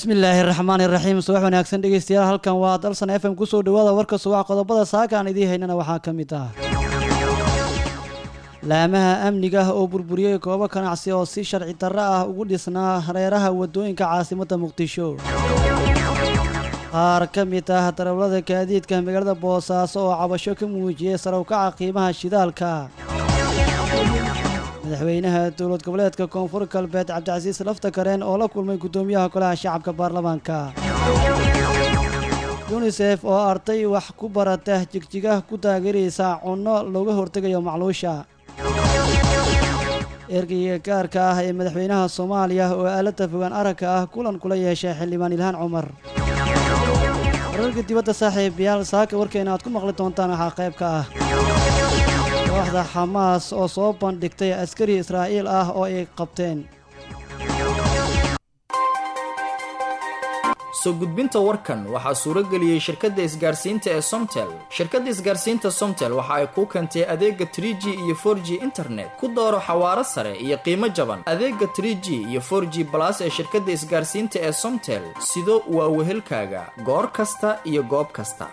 bismillaahi raxmaani raxiim subax wanaagsan dhegeystayaal halkan waa dalsan f m kusoo dhawaada warka subax qodobada saaka aan idiin haynana waxaa ka mid ah laamaha amniga ah oo burburiyey goobo ganacsi oo si sharci darro ah ugu dhisnaa hareeraha wadooyinka caasimadda muqdisho qaar ka mid ah darawlada gaadiidka magaalada boosaaso oo cabasho ka muujiyey sarowkaca qiimaha shidaalka madaxweynaha dowlad goboleedka koonfur galbeed cabdicasiis laftakareen oo la kulmay guddoomiyaha golaha shacabka baarlamaanka yunisef oo arday wax ku barata jigjiga ku taageeraysa cunno looga hortegayo macluusha ergeyga gaarka ah ee madaxweynaha soomaaliya oo aalada fogaan aragka ah kulan kula yeeshay xildhibaan ilhaan cumar wararka dibadda saaxiibayaal saaka warkeena aad ku maqli doontaan waxaa qayb ka ah kooxda xamaas oo soo bandhigtay askari israa'iil ah oo ay qabteen soo gudbinta warkan waxaa suuro geliyey shirkadda isgaarsiinta ee somtel shirkadda isgaarsiinta somtel waxa ay kuu keentay adeega trie g iyo for g internet ku dooro xawaaro sare iyo qiimo jaban adeega trie g iyo for g balas ee shirkadda isgaarsiinta ee somtel sido waa wehelkaaga goor kasta iyo goob kasta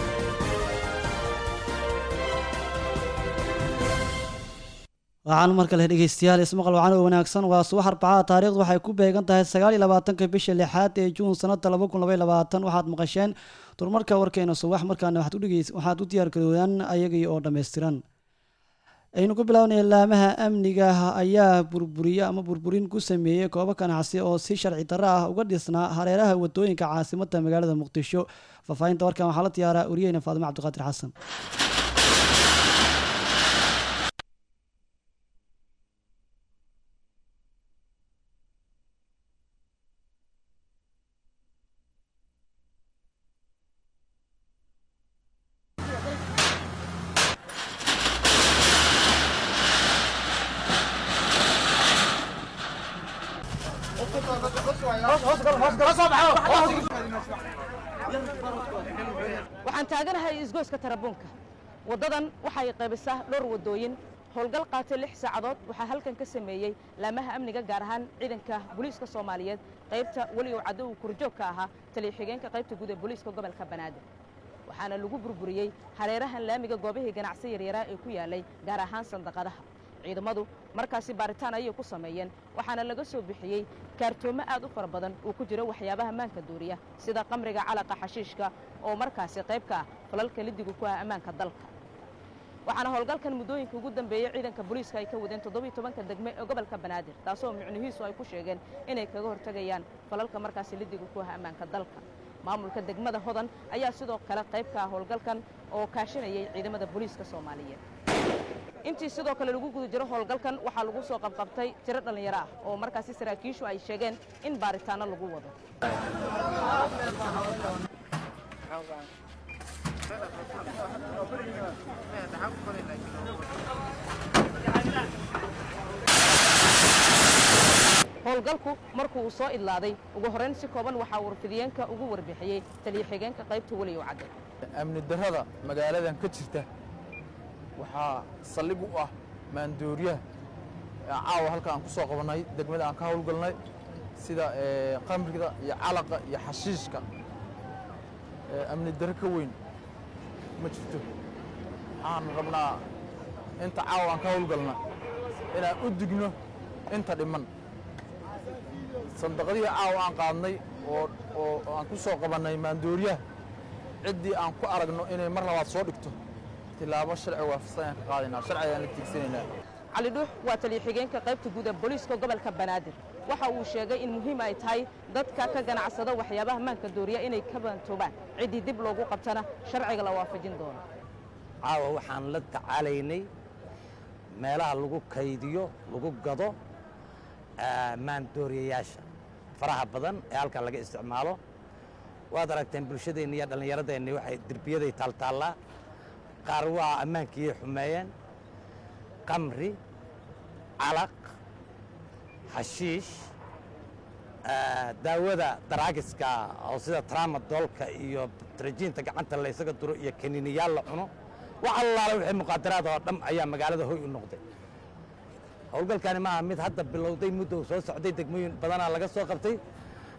waxaan mar kale dhegeystayaal ismaqal wacan oo wanaagsan waa subax arbacada taarikhdu waxay ku beegan tahay sagaal iyo labaatanka bisha lixaad ee juun sanada laba kun labaiy labaatan waxaad maqasheen durmarka warkeena subax markaana waxaad u diyaar garoodaan ayagii oo dhammaystiran aynu ku bilaabnay laamaha amniga ayaa burburiye ama burburin ku sameeyey goobo ganacsi oo si sharci darro ah uga dhisnaa hareeraha wadooyinka caasimadda magaalada muqdisho faahfaahinta warkan waxaa la diyaaraa wariyeyna faadimo cabdiqaadir xasan waxaan taaganahay isgoyska tarabuunka waddadan waxay qaybisaa dhowr waddooyin howlgal qaatay lix saacadood waxaa halkan ka sameeyey laamaha amniga gaar ahaan ciidanka booliiska soomaaliyeed qaybta weli oo caddo uu kurjoog ka ahaa taliya xigeenka qaybta guud ee booliiska gobolka banaadir waxaana lagu burburiyey hareerahan laamiga goobihii ganacsi yaryaraa ee ku yaalay gaar ahaan sandaqadaha ciidamadu markaasi baaritaan ayay ku sameeyeen waxaana laga soo bixiyey kaartoomo aad u fara badan uu ku jiro waxyaabaha maanka duuriya sida qamriga calaqa xashiishka oo markaasi qayb ka ah falalka lidigu ku ah ammaanka dalka waxaana howlgalkan muddooyinka ugu dambeeyey ciidanka booliiska ay ka wadeen toddobiyo tobanka degme ee gobolka banaadir taasoo micnihiisu ay ku sheegeen inay kaga hortegayaan falalka markaasi lidigu ku ah ammaanka dalka maamulka degmada hodan ayaa sidoo kale qayb ka ah howlgalkan oo kaashanayay ciidamada booliiska soomaaliyeed intii sidoo kale lagu guda jiro howlgalkan waxaa lagu soo qabqabtay tiro dhallinyaro ah oo markaasi saraakiishu ay sheegeen in baaritaanno lagu wado howlgalku markuu uu soo idlaaday ugu horrayn si kooban waxaa warfidiyeenka ugu warbixiyey taliya xigeenka qaybta weliyow cadde amni darrada magaaladan ka jirta waxaa saldhig u ah maandooriyaha caawa halka aan ku soo qabannay degmada aan ka howlgalnay sida qamriga iyo calaqa iyo xashiishka amni darro ka weyn ma jirto waxaan rabnaa inta caawa aan ka howlgalna inaan u digno inta dhiman sandaqadihii caawa aan qaadnay oo aan ku soo qabannay maandooriyaha ciddii aan ku aragno inay mar labaad soo dhigto tilaabo sharci waafaqsan ayaan ka qaadaynaa sharci ayaan la tiigsanaynaa cali dhuux waa taliya xigeenka qaybta guud ee booliiska gobolka banaadir waxa uu sheegay in muhiim ay tahay dadka ka ganacsada waxyaabaha maanka dooriya inay ka bantoobaan ciddii dib loogu qabtana sharciga la waafajin doono caawa waxaan la tacaalaynay meelaha lagu kaydiyo lagu gado maandooriyayaasha faraha badan ee halkan laga isticmaalo waad aragteen bulshadeenni iyo dhallinyaradeenni waxay derbiyaday taaltaallaa qaar waa ammaankiyay xumeeyeen qamri calaq xashiish daawada daraagiska oo sida traamadoolka iyo trajiinta gacanta laysaga duro iyo kaniiniyaal la cuno wax allaala wixii muqaadaraad oo dham ayaa magaalada hoy u noqday howlgalkani maaha mid hadda bilowday muddo soo socday degmooyin badanaa laga soo qabtay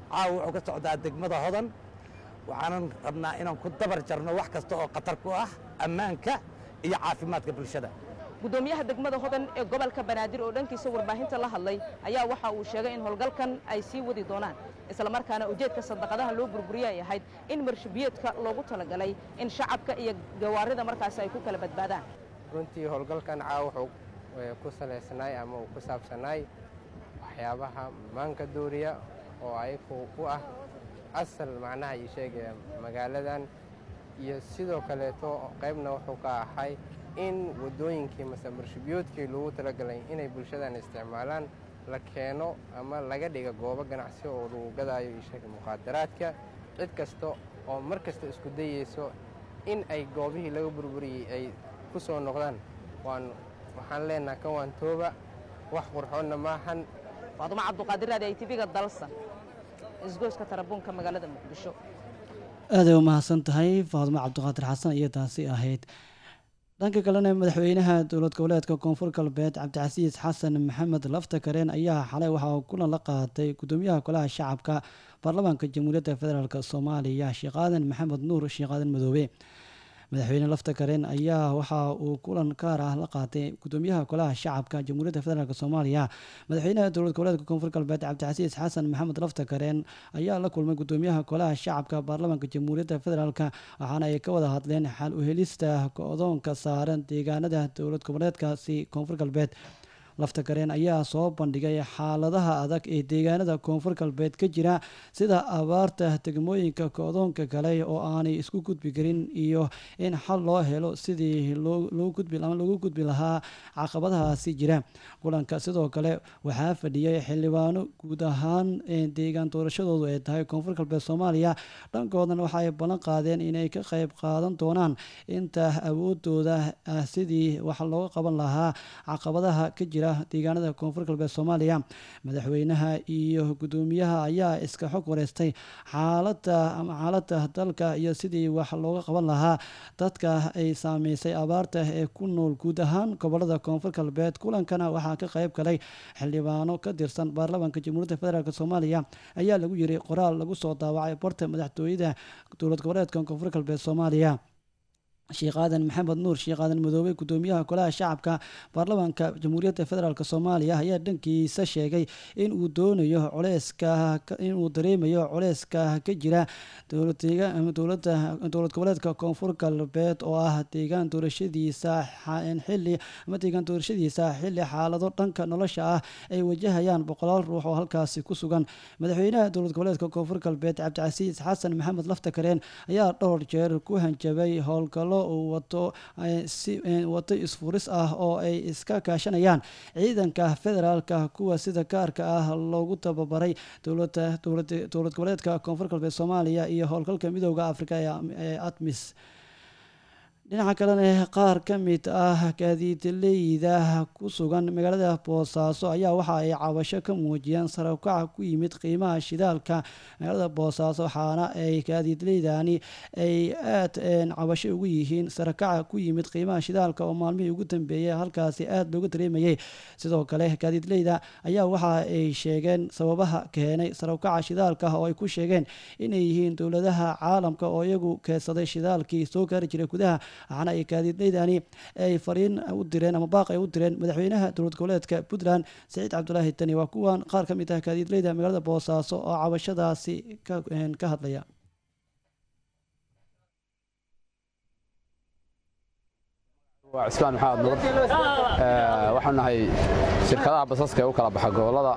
caawa wuxuu ka socdaa degmada hodan waxaanan rabnaa inaan ku dabar jarno wax kasta oo khatar ku ah ammaanka iyo caafimaadka bulshada gudoomiyaha degmada hodan ee gobolka banaadir oo dhankiisa warbaahinta la hadlay ayaa waxa uu sheegay in howlgalkan ay sii wadi doonaan islamarkaana ujeedka sadaqadaha loo burburiye ay ahayd in marshabiyeedka loogu talagalay in shacabka iyo gawaarida markaasi ay ku kala badbaadaan runtii howlgalkan caawa wuxuu ku salaysanaay ama uu ku saabsanaay waxyaabaha maanka dooriya oo ayagu u ah asal macnaha ii sheegaya magaaladan iyo sidoo kaleeto qaybna wuxuu ka ahay in waddooyinkii mase marshabiyoodkii loogu talagalay inay bulshadan isticmaalaan la keeno ama laga dhiga goobo ganacsi oo lagu gadaayo ii sheega muqaadaraadka cid kasta oo mar kasta isku dayeyso in ay goobihii laga burburiyey ay ku soo noqdaan waan waxaan leenaha kan waan tooba wax qurxoonna maahan faadumo cabduqaadir raadi ay tv-ga dalsan isgoyska tarabuunka magaalada muqdisho aaday u mahadsan tahay faadumo cabdiqaadir xasan iyo taasi ahayd dhanka kalena madaxweynaha dowlad goboleedka koonfur galbeed cabdicasiis xasan maxamed lafta kareen ayaa xalay waxa uu kulan la qaatay gudoomiyaha golaha shacabka baarlamaanka jamhuuriyadda federaalk soomaaliya sheekh aadan maxamed nuur sheekh aadan madoobe madaxweyne lafta kareen ayaa waxa uu kulan gaar ah la qaatay gudoomiyaha golaha shacabka jamhuuriyadda federaalk soomaaliya madaxweynaha dowlad goboleedka koonfur galbeed cabdicasiis xasan maxamed lafta kareen ayaa la kulmay gudoomiyaha golaha shacabka baarlamaanka jamhuuriyadda federaalk waxaana ay ka wada hadleen xal u helista go-doonka saaran deegaanada dowlad goboleedkaasi koonfur galbeed lafta kareen ayaa soo bandhigay xaaladaha adag ee deegaanada koonfur galbeed ka jira sida abaarta degmooyinka go-doonka kale oo aanay isku gudbi karin iyo in xal loo helo sidii loogu gudbi lahaa caqabadahaasi jira kulanka sidoo kale waxaa fadhiyay xildhibaano guud ahaan deegaan doorashadoodu ay tahay koonfur galbeed soomaaliya dhankoodan waxaay ballan qaadeen inay ka qayb qaadan doonaan inta awoodooda ah sidii wax looga qaban lahaa caqabadaha ka jira deegaanada koonfur galbeed soomaaliya madaxweynaha iyo gudoomiyaha ayaa iska xog wareystay xaalada ama xaalada dalka iyo sidii wax looga qaban lahaa dadka ay saameysay abaarta ee ku nool guud ahaan gobolada koonfur galbeed kulankana waxaa ka qayb galay xildhibaano ka tirsan baarlamaanka jamhuuriyadda federaalk soomaaliya ayaa lagu yiri qoraal lagu soo daawacay barta madaxtooyada dowlad goboleedka koonfur galbeed soomaaliya sheekh aadan maxamed nuur sheekh aadan madoobe gudoomiyaha golaha shacabka baarlamaanka jamhuuriyadda federaalk soomaaliya ayaa dhankiisa sheegay in uu doonayo culeyska inuu dareemayo culeyska ka jira dowlad goboleedka koonfur galbeed oo ah deegaan doorashadiisa xili ama deegaan doorashadiisa xili xaalado dhanka nolosha ah ay wajahayaan boqolaal ruux oo halkaasi ku sugan madaxweynaha dowlad goboleedka koonfur galbeed cabdicasiis xasan maxamed lafta kareen ayaa dhowr jeer ku hanjabay howlgallo uu wato wato isfuris ah oo ay iska kaashanayaan ciidanka federaalka kuwa sida gaarka ah loogu tababaray dowlad goboleedka koonfur galbeed soomaaliya iyo howlgalka midooda afrika ee atmis dhinaca kalena qaar ka mid ah gaadiidleyda ku sugan magaalada boosaaso ayaa waxa ay cabasho ka muujiyeen sarabkaca ku yimid qiimaha shidaalka magaalada boosaaso waxaana ay gaadiidleydani ay aad cabasho ugu yihiin sarakaca ku yimid qiimaha shidaalka oo maalmihii ugu dambeeyey halkaasi aad looga dareemayay sidoo kale gaadiidleyda ayaa waxa ay sheegeen sababaha keenay sarabkaca shidaalka oo ay ku sheegeen inay yihiin dowladaha caalamka oo iyagu keedsaday shidaalkii soo gaari jiray gudaha waxaana ay gaadiidleydani ay fariin u direen ama baaq ay u direen madaxweynaha dowlad goboleedka puntland saciid cabdulaahi tani waa kuwan qaar ka mid ah gaadiidleyda magaalada boosaaso oo cabashadaasi ka hadlaya waa cismaan maxamed nuur waxaan nahay shirkadaha basaska ee u kala baxa gobollada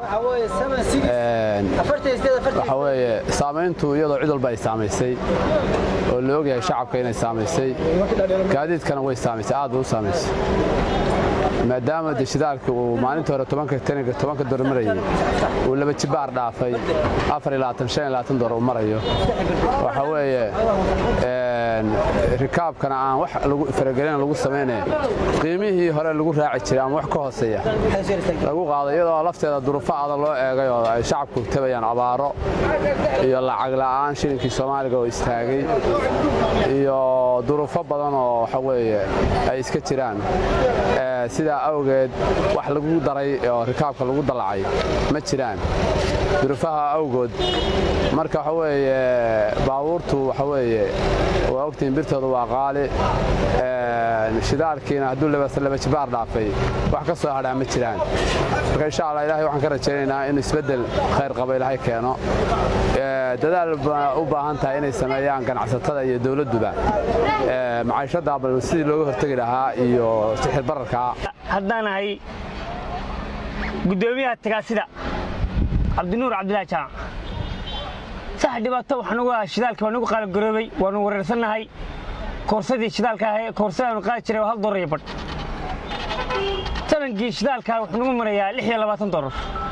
waxa weeye saamayntu iyadoo cid walba ay saamaysay oo la ogyahay shacabka inay saamaysay gaadiidkana way saamaysay aad bay u saamaysay maadaama de shidaalka uu maalinta hore tobanka dolar marayay uu laba jibaar dhaafay dolar uu marayo waxa weeye rikaabkana aan wax faragelin lagu samaynayn qiimihii hore lagu raaci jiray ama wax ka hooseeya lagu qaado iyadoo lafteeda duruufo adag loo eegay oo ay shacabku tabayaan abaaro iyo lacag la'aan shilinkii soomaaliga oo istaagay iyo duruufo badan oo waxa weeye ay iska jiraan sidaa awgeed wax lagu daray oo rikaabka lagu dallacay ma jiraan duruufaha awgood marka waxa weeye baabuurtu waxa weeye waa ogtiin birtooda waa qaali shidaalkiina hadduu laba jibaar dhaafay wax ka soo hadhaa ma jiraan marka insha allah ilahay waxaan ka rajaynaynaa in isbeddel khayr qaba ilaahay keeno dadaal ba u baahan tahay inay sameeyaan ganacsatada iyo dowladduba macaishadda bal sidii looga hortegi lahaa iyo sixir bararkaa haddaan ahay guddoomiyaha tagaasida cabdinuur cabdilaahi jaamac sax dhibaato waxanugu ah shidaalka waa nagu qaalabgaroobay waanu wareersannahay koorsadii shidaalka ahee koorsadaanu qaadi jiray waa hal dolar iyo badh tanankii shidaalka wuxuu nagu marayaa lix iyo labaatan dolar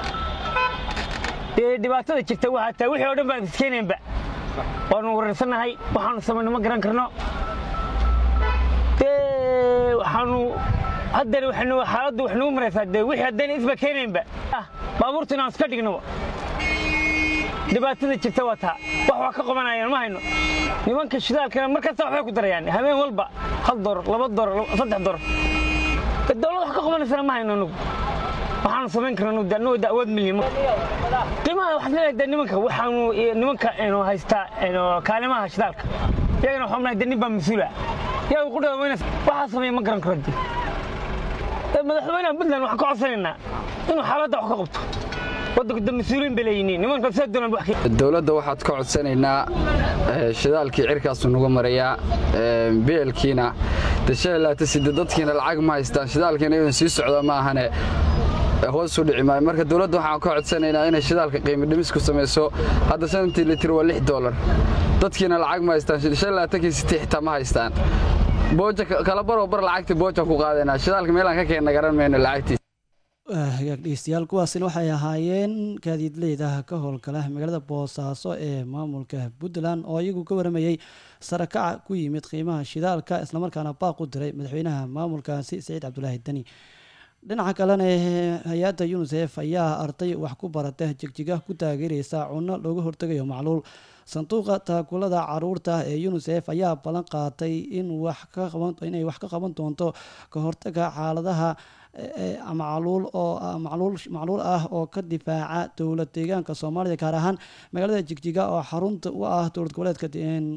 dee dhibaatada jirta waxaa taa wixii oo dhan baan iskeenaynba waanu wareersannahay waxaanu samayno ma garan karno dee waxaanu haddana waxanu xaaladdu wax nagu maraysaa dee wixii haddayna isba keenaynba baabuurta inaan iska dhignoba dhibaatada jirta waa taa wax waa ka qabanayaan ma hayno nimanka shidaalkana mar kasta waxbay ku darayaan habeen walba hal dolar laba dolar saddex dolar dowlad wax ka qabanaysana ma hayno anugu waxaanu samayn karna anugu de awood milyan qiimaha waxaad leedahay de nimanka waxaanu nimanka inu haystaa kaalimaha shidaalka iyagana waxaan nahay de nin baa mas-uula iyaga ku dhawamayna waxaa sameeya ma garan karo de madaxweynaha puntland waxaan ka codsanaynaa inuu xaaladda wax ka qabto waddanka mas-uuliin bay leeyihiin nimanka saa doonaan wax dowladda waxaad ka codsanaynaa shidaalkii cirkaasuu nagu marayaa beelkiina deshaalaatasiide dadkiina lacag ma haystaan shidaalkiina inuu sii socdo ma ahane hoos u dhici maayo marka dowladda waxaan ka codsanaynaa inay shidaalka qiimo dhimis ku samayso hadda shantii litir waa lix doolar dadkiina lacag ma haystaan shanlaatankii sitii xitaa ma haystaan booja kala baroo bar lacagtii booja ku qaadaynaa shidaalka meelaan ka keenna garan mayno lacagtiis hagaag dhegeystayaal kuwaasina waxay ahaayeen gaadiidleyda ka howlgala magaalada boosaaso ee maamulka puntland oo iyagu ka waramayey sarakaca ku yimid qiimaha shidaalka islamarkaana baaq u diray madaxweynaha maamulkaasi saciid cabdulaahi deni dhinaca kalena hay-adda unisef ayaa arday wax ku barata jigjiga ku taageereysa cunno looga hortegayo macluul sanduuqa taakulada caruurta ee unisef ayaa ballan qaatay inay wax ka qaban doonto ka hortaga xaaladaha macluul oo macluul ah oo ka difaaca dowlad deegaanka soomaalida gaar ahaan magaalada jigjiga oo xarunta u ah dowlad goboleedka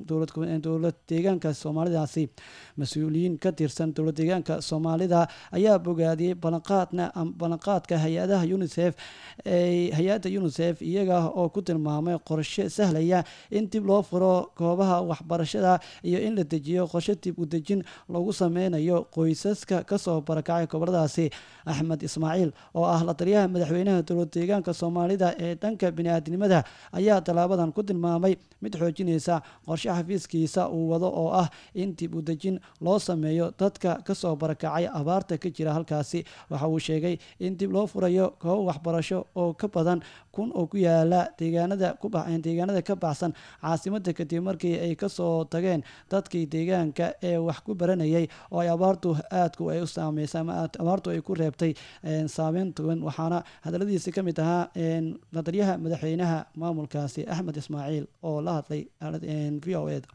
dowlad deegaanka soomaalidaasi mas-uuliyiin ka tirsan dowlad deegaanka soomaalida ayaa bogaadiyey ballanqaadna ballanqaadka hay-adaha unisef hay-adda unisef iyaga oo ku tilmaamay qorshe sahlaya in dib loo furo goobaha waxbarashada iyo in la dejiyo qorshe dib u dejin lagu sameynayo qoysaska kasoo barakacay goboladaasi axmed ismaaciil oo ah la taliyaha madaxweynaha dowlad deegaanka soomaalida ee dhanka bini-aadnimada ayaa tallaabadan ku tilmaamay mid xoojinaysa qorshe xafiiskiisa uu wado oo ah in dib u dejin loo sameeyo dadka kasoo barakacay abaarta ka jira halkaasi waxa uu sheegay in dib loo furayo goobo waxbarasho oo ka badan kun oo ku yaala deegaanada deegaanada ka baxsan caasimada kadib markii ay kasoo tageen dadkii deegaanka ee wax ku baranayay oo ay abaartu aadku ay u saameysay ama abaartu ay ku reebtay saameyn togan waxaana hadaladiisi ka mid ahaa ladaryaha madaxweynaha maamulkaasi axmed ismaaciil oo la hadlay v o eda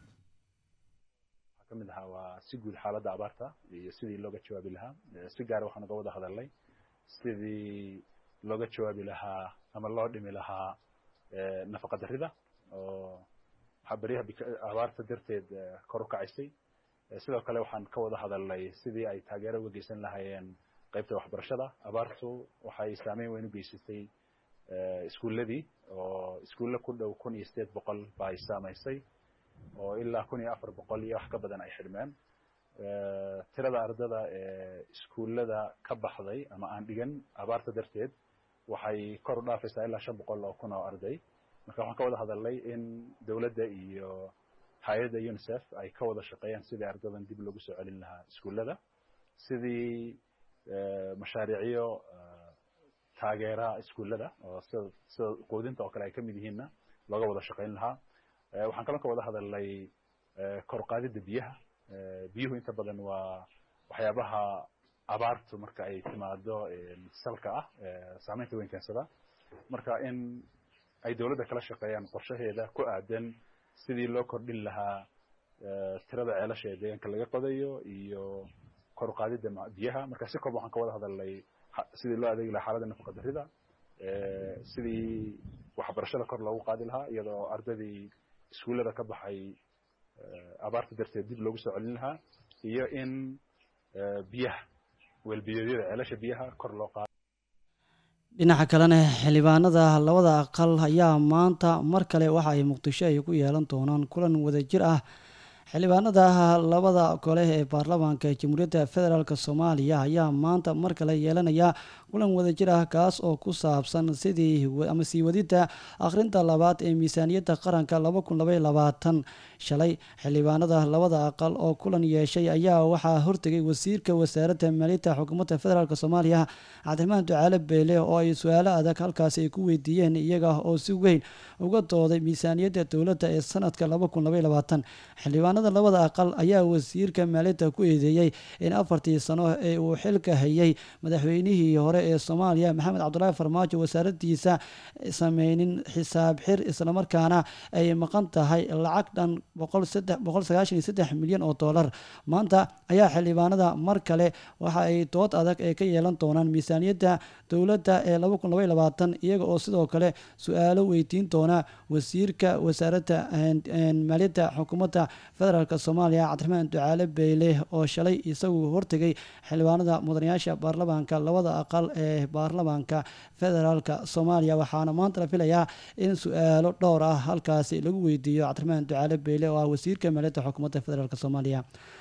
ka mid ahaa waa si guud xaaladda abaarta iyo sidii looga jawaabi lahaa si gaara waxaan uga wada hadalnay sidii looga jawaabi lahaa ama loo dhimi lahaa nafaqa darrida oo waxaa beryaha abaarta darteed kor u kacaysay sidoo kale waxaan ka wada hadalnay sidii ay taageero uga geysan lahaayeen qaybta waxbarashada abaartu waxay saameyn weyn u geysatay iskuulladii oo iskuulle ku dhow kun iyo sideed boqol ba ay saamaysay oo ilaa kun iyo afar boqol iyo wax ka badan ay xidhmeen tirada ardada ee iskuullada ka baxday ama aan dhigan abaarta darteed waxay kor u dhaafaysaa ilaa shan boqol oo kun oo arday marka waxaan ka wada hadalnay in dowladda iyo hay-adda unisef ay ka wada shaqeeyaan sidii ardadan dib loogu soo celin lahaa iskuullada sidii mashaariicyo taageera iskuullada oo sida sida quudinta oo kale ay ka mid yihiinna looga wada shaqayn lahaa waxaan kaloo ka wada hadalnay kor qaadidda biyaha biyuhu inta badan waa waxyaabaha abaartu marka ay timaado salka ah saameynta weyn keensada marka in ay dowladda kala shaqeeyaan qorshaheeda ku aadan sidii loo kordhin lahaa tirada ceelasha ee deegaanka laga qodayo iyo kor qaadidda biyaha marka si kooban waxaan ka wada hadalnay sidii loo adeegi lahaa xaaladda nafaqa darrida sidii waxbarashada kor loogu qaadi lahaa iyadoo ardadii iskuullada ka baxay abaarta darteed dib loogu soo celin lahaa iyo in biyaha weelbiyoodyada ceelasha biyaha kor loo qaado dhinaca kalena xildhibaanada labada aqal ayaa maanta mar kale waxa ay muqdisho ay ku yeelan doonaan kulan wadajir ah xildhibaanada labada gole ee baarlamaanka jamhuuriyadda federaalk soomaaliya ayaa maanta mar kale yeelanaya kulan wadajir ah kaas oo ku saabsan sidii ama sii wadidda akhrinta labaad ee miisaaniyadda qaranka shalay xildhibaanada labada aqal oo kulan yeeshay ayaa waxaa hortegay wasiirka wasaaradda maaliyadda xukuumadda federaalk soomaaliya cabdiraxmaan ducaale beele oo ay su-aalo adag halkaasi ay ku weydiiyeen iyaga oo si weyn uga dooday miisaaniyadda dowladda ee sanadka xildhibaanada labada aqal ayaa wasiirka maaliyadda ku eedeeyey in afartii sano ee uu xilka hayay madaxweynihii hore ee soomaaliya maxamed cabdulaahi farmaajo wasaaradiisa sameynin xisaab xir islamarkaana ay maqan tahay lacag dhan milyan oo doolar maanta ayaa xildhibaanada mar kale waxa ay dood adag ee ka yeelan doonaan miisaaniyadda dowladda ee iyaga oo sidoo kale su-aalo weydiin doona wasiirka wasaaradda maaliyadda xukuumadda federaalk soomaaliya cabdiraxmaan ducaale beyle oo shalay isagu hortegay xildhibaanada mudanayaasha baarlamaanka labada aqal ee baarlamaanka federaalk soomaaliya waxaana maanta la filayaa in su-aalo dhowr ah halkaasi lagu weydiiyo cabdiraxmaan ducaale beyle oo ah wasiirka maaliyadda xukuumadda federaalk soomaaliya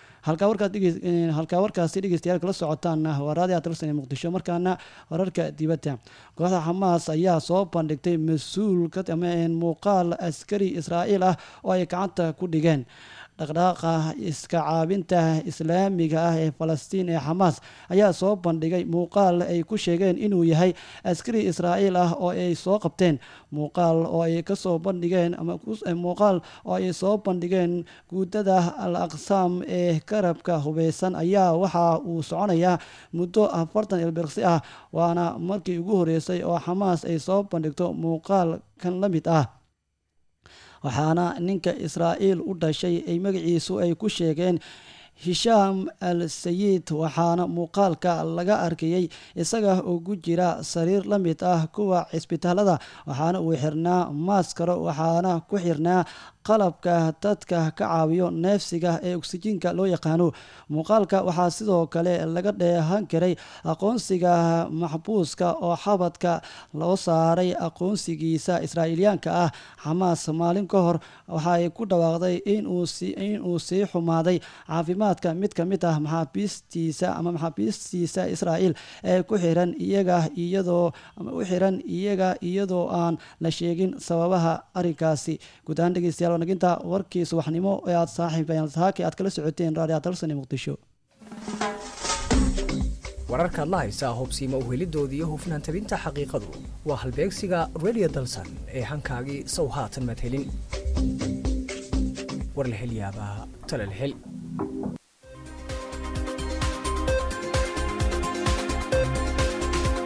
halkaa warkaasi dhegeystayaal kala socotaana waa raadi atalsan ee muqdisho markaana wararka dibadda kooxda xamaas ayaa soo bandhigtay mas-uul muuqaal askari israa'iil ah oo ay gacanta ku dhigeen dhaqdhaaqa iska caabinta islaamiga ah ee falastiin ee xamaas ayaa soo bandhigay muuqaal ay ku sheegeen inuu yahay askari israa'iil ah oo ay soo qabteen muuqaal oo ay kasoo bandhigeen muuqaal oo ay soo bandhigeen guudada al aqsaam ee garabka hubeysan ayaa waxa uu soconayaa muddo afartan ilbirqsi ah waana markii ugu horeysay oo xamaas ay soo bandhigto muuqaal kan la mid ah waxaana ninka israa'iil u dhashay ay magaciisu ay ku sheegeen hishaam al sayid waxaana muuqaalka laga arkayey isaga oo ku jira sariir la mid ah kuwa cisbitaalada waxaana uu xirnaa maaskaro waxaana ku xirnaa qalabka dadka ka caawiyo neefsiga ee oksijiinka loo yaqaano muuqaalka waxaa sidoo kale laga dheehan karay aqoonsiga maxbuuska oo xabadka loo saaray aqoonsigiisa israa'iiliyaanka ah xamaas maalin ka hor waxaay ku dhawaaqday inuu sii xumaaday caafimaadka mid ka mid ah maxaabiistiisa ama maxaabiistiisa israa'iil ee ku xiran iyaga iyadoo u xiran iyaga iyadoo aan la sheegin sababaha arrinkaasi guud ahaan dhegeystayaal wanaginta warkii subaxnimo ee aad saaxiib saaki aad kala socoteen raadiyo dalsani muqdisho wararkaad la haysaa hubsiima uhelidooda iyo hufnaan tabinta xaqiiqadu waa halbeegsiga radio dalsan ee hankaagii sow haatan maad helin war la hel yaabaa tale la hel